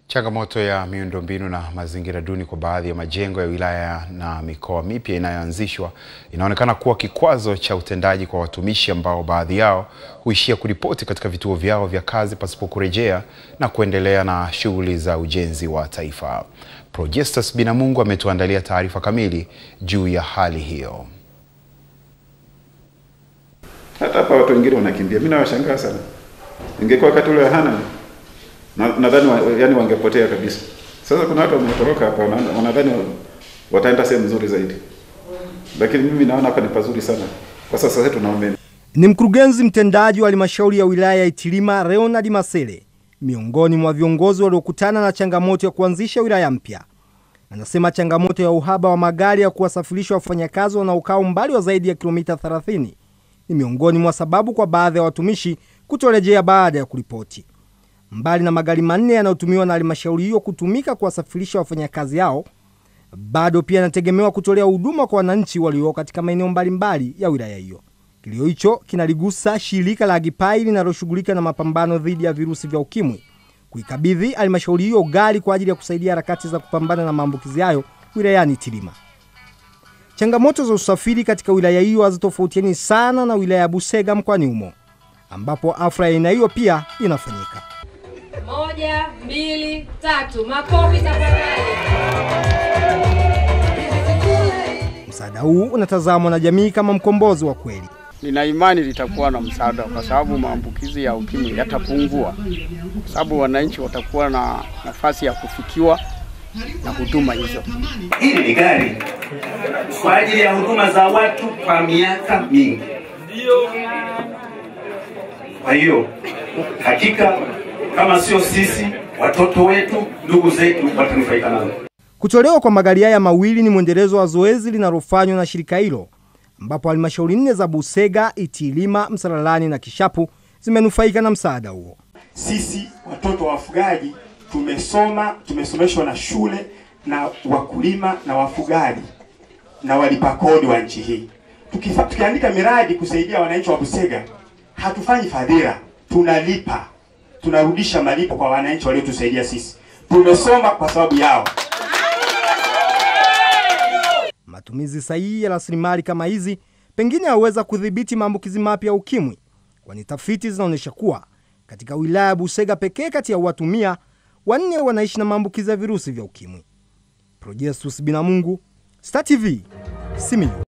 Changamoto ya miundombinu na mazingira duni kwa baadhi ya majengo ya wilaya na mikoa mipya inayoanzishwa inaonekana kuwa kikwazo cha utendaji kwa watumishi ambao baadhi yao huishia kuripoti katika vituo vyao vya kazi pasipo kurejea na kuendelea na shughuli za ujenzi wa taifa. Projestus Binamungu ametuandalia taarifa kamili juu ya hali hiyo. Hata hapa watu wengine wanakimbia, mimi nawashangaa sana. Ingekuwa wakati ule hana nadhani wa, yani wangepotea kabisa. Sasa kuna watu wametoroka hapa, wanadhani wataenda sehemu nzuri zaidi, lakini mimi naona hapa ni pazuri sana kwa sasa hivi tuna umeme. Ni mkurugenzi mtendaji wa halmashauri ya wilaya ya Itilima Leonard Masele, miongoni mwa viongozi waliokutana na changamoto ya kuanzisha wilaya mpya. Anasema changamoto ya uhaba wa magari ya kuwasafirisha wafanyakazi wanaokaa umbali wa zaidi ya kilomita 30 ni miongoni mwa sababu kwa baadhi ya watumishi kutorejea baada ya kuripoti. Mbali na magari manne yanayotumiwa na halmashauri hiyo kutumika kuwasafirisha wafanyakazi hao, bado pia yanategemewa kutolea huduma kwa wananchi walio katika maeneo mbalimbali ya wilaya hiyo. Kilio hicho kinaligusa shirika la Agipai linaloshughulika na mapambano dhidi ya virusi vya ukimwi kuikabidhi halmashauri hiyo gari kwa ajili ya kusaidia harakati za kupambana na maambukizi hayo wilayani Itilima. Changamoto za usafiri katika wilaya hiyo hazitofautiani sana na wilaya ya Busega mkoani humo, ambapo afra ya aina hiyo pia inafanyika. Moja, mbili, tatu. Makofi tafadhali. Msaada huu unatazamwa na jamii kama mkombozi wa kweli. Nina imani litakuwa na msaada kwa sababu maambukizi ya ukimwi yatapungua, kwa sababu wananchi watakuwa na nafasi ya kufikiwa na huduma hizo. Hili ni gari kwa ajili ya huduma za watu kwa miaka mingi. Kwa hiyo hakika kama sio sisi, watoto wetu, ndugu zetu watanufaika nazo. Kutolewa kwa magari haya mawili ni mwendelezo wa zoezi linalofanywa na shirika hilo, ambapo halmashauri nne za Busega, Itilima, Msalalani na Kishapu zimenufaika na msaada huo. Sisi watoto wa wafugaji tumesoma, tumesomeshwa na shule na wakulima na wafugaji na walipa kodi wa nchi hii. Tukifa, tukiandika miradi kusaidia wananchi wa Busega, hatufanyi fadhila, tunalipa, tunarudisha malipo kwa wananchi waliotusaidia sisi. Tumesoma kwa sababu yao. Matumizi sahihi ya rasilimali kama hizi pengine yaweza kudhibiti maambukizi mapya ya ukimwi, kwani tafiti zinaonyesha kuwa katika wilaya ya Busega pekee kati ya watu mia wanne wanaishi na maambukizi ya virusi vya ukimwi. Projestus Binamungu, Star TV, Simiyu.